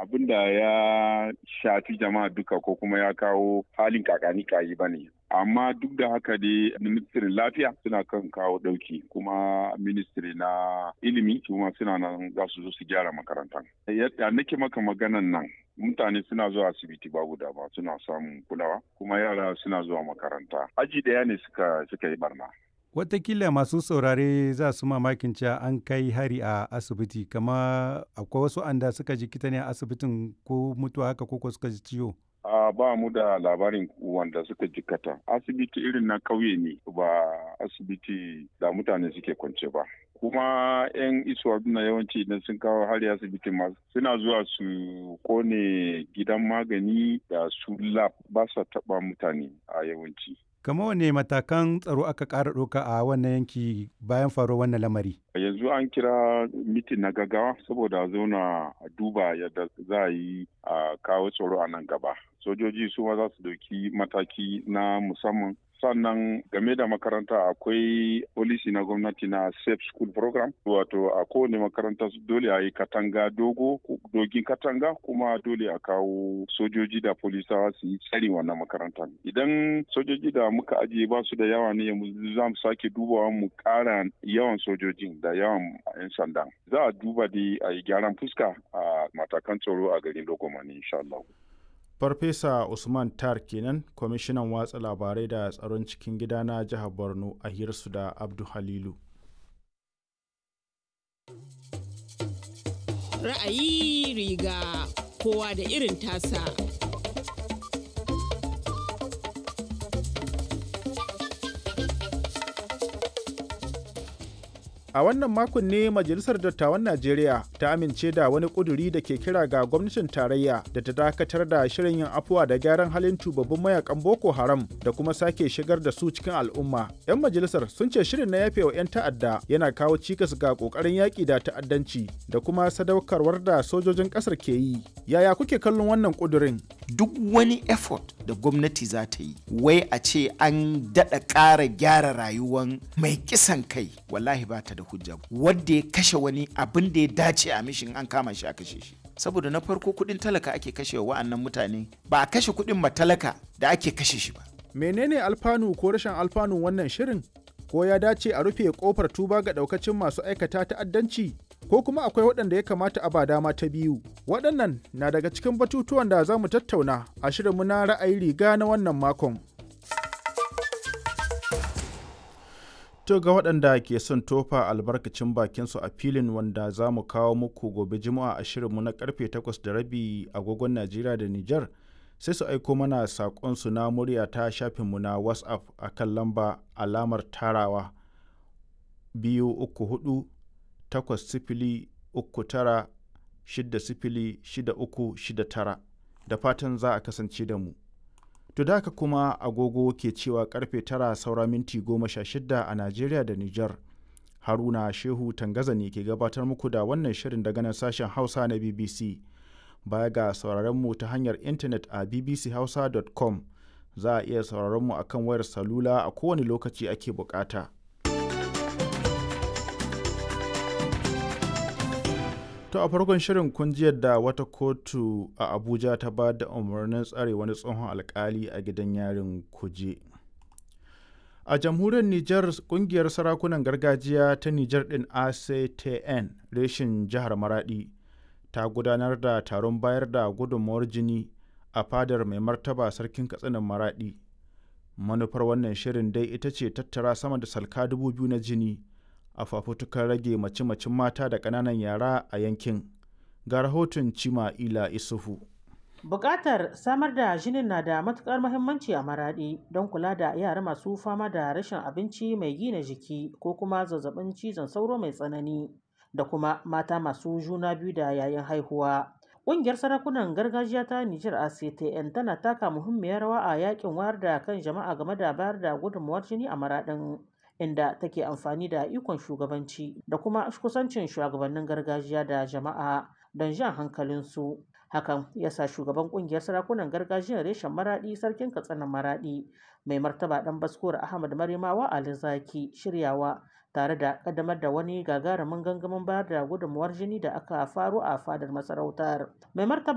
abin da ya shafi jama'a duka ko kuma ya kawo halin kakani kayi ba ne amma duk da haka dai ministirin lafiya suna kan kawo ɗauki kuma ministiri na ilimi kuma suna nan za su zo su gyara makarantar yadda nake maka maganan nan mutane suna zuwa asibiti babu dama suna samun kulawa kuma yara suna zuwa makaranta aji ɗaya ne suka suka yi barna Watakila masu saurare za su mamakin cewa an kai hari a asibiti kama akwai wasu anda suka ji kita ne a asibitin ko mutuwa haka ko suka ji ciwo. a ba mu da labarin wanda suka jikata asibiti irin na ƙauye ne ba asibiti da mutane suke kwance ba kuma 'yan isuwa na yawanci idan sun kawo hari asibiti ma suna zuwa su kone gidan magani da su lab ba sa taɓa mutane a yawanci Kama wane matakan tsaro aka ƙara ɗauka a wannan yanki bayan faruwar wannan lamari? yanzu an kira mitin na gaggawa saboda zauna a duba yadda za a yi a kawo tsaro a nan gaba sojoji su ma za su dauki mataki na musamman sannan game da makaranta akwai polisi na gwamnati na safe school program wato a kowane makaranta dole a yi katanga dogo dogin katanga kuma dole a kawo sojoji da polisawa su yi tsari wannan makaranta idan sojoji da muka ajiye ba su da yawa ne yanzu za mu sake dubawa mu kara yawan sojojin da yawan 'yan sanda za a duba da a yi gyaran fuska a matakan tsaro a garin logomani insha Allah. Farfesa Usman Tar kenan kwamishinan watsa labarai da tsaron cikin gida na jihar Borno a hirsu da Abdu Halilu. Ra'ayi riga kowa da irin tasa. A wannan makon ne Majalisar Dattawan Najeriya ta amince da wani ƙuduri da ke kira ga gwamnatin tarayya da ta dakatar da shirin yin afuwa da gyaran halin tubabbin mayakan Boko Haram da kuma sake shigar da su cikin al'umma. 'Yan majalisar sun ce shirin na yafewa 'yan ta'adda yana kawo cikas ga ƙoƙarin yaƙi da ta'addanci da kuma sadaukarwar da sojojin ƙasar ke yi. Yaya kuke kallon wannan ƙudurin? Duk wani effort da gwamnati za ta yi, wai a ce an daɗa ƙara gyara rayuwan mai kisan kai, wallahi ba ta da hujja wadda ya kashe wani abin da ya dace a mishin an kama shi a kashe shi saboda na farko kudin talaka ake kashe wa'annan mutane ba a kashe kudin matalaka da ake kashe shi ba menene alfanu ko rashin alfanun wannan shirin ko ya dace a rufe kofar tuba ga daukacin masu aikata ta'addanci ko kuma akwai waɗanda ya kamata a ba dama ta biyu waɗannan na daga cikin batutuwan da za mu tattauna a shirinmu na ra'ayi riga na wannan makon To ga waɗanda ke son tofa albarkacin bakinsu a filin wanda za mu kawo muku gobe juma'a a shirinmu na karfe 8 da rabi agogon Najeriya da Nijar sai su aiko mana saƙonsu na murya ta shafinmu na WhatsApp a kan lamba alamar tarawa biyu uku hudu takwas sifili uku tara shidda sifili shida uku shida tara da fatan za a kasance da mu. To da haka kuma agogo ke cewa karfe tara saura minti goma sha shida a Najeriya da Nijar. Haruna Shehu Tangaza ne ke gabatar muku da wannan shirin daga nan sashen Hausa na BBC. Baya ga sauraron mu ta hanyar intanet a bbchausa.com za a iya sauraron mu akan wayar salula a kowane lokaci ake bukata. To a farkon shirin kun ji yadda wata kotu a Abuja ta ba da umarnin tsare wani tsohon alkali a gidan yarin kuje. A jamhuriyar Nijar kungiyar sarakunan gargajiya ta Nijar ɗin ACTN reshin jihar Maradi ta gudanar da taron bayar da gudunmawar jini a fadar mai martaba sarkin katsinan Maradi. Manufar wannan shirin dai ita ce tattara sama da salka dubu biyu na jini. a fafutukar rage mace-macen mata da ƙananan yara a yankin ga rahoton cima ila isufu Bukatar samar da jinin na da matukar muhimmanci a maraɗi don kula da yara masu fama da rashin abinci mai gina jiki ko kuma zazzabin cizon sauro mai tsanani da kuma mata masu juna biyu da yayin haihuwa. Ƙungiyar sarakunan gargajiya ta Nijar ACTN tana taka muhimmiyar rawa a yakin wayar da kan jama'a game da bayar da gudunmawar jini a maraɗin. inda take amfani da ikon shugabanci da kuma kusancin shugabannin gargajiya da jama'a don jan hankalinsu hakan ya sa shugaban kungiyar sarakunan gargajiyar reshen maradi sarkin katsinan maradi mai martaba dan baskuwar ahmad marimawa ali zaki shiryawa tare da kaddamar da wani gagarumin gangamin bayar da gudunmuwar jini da aka faro a fadar masarautar mai martaba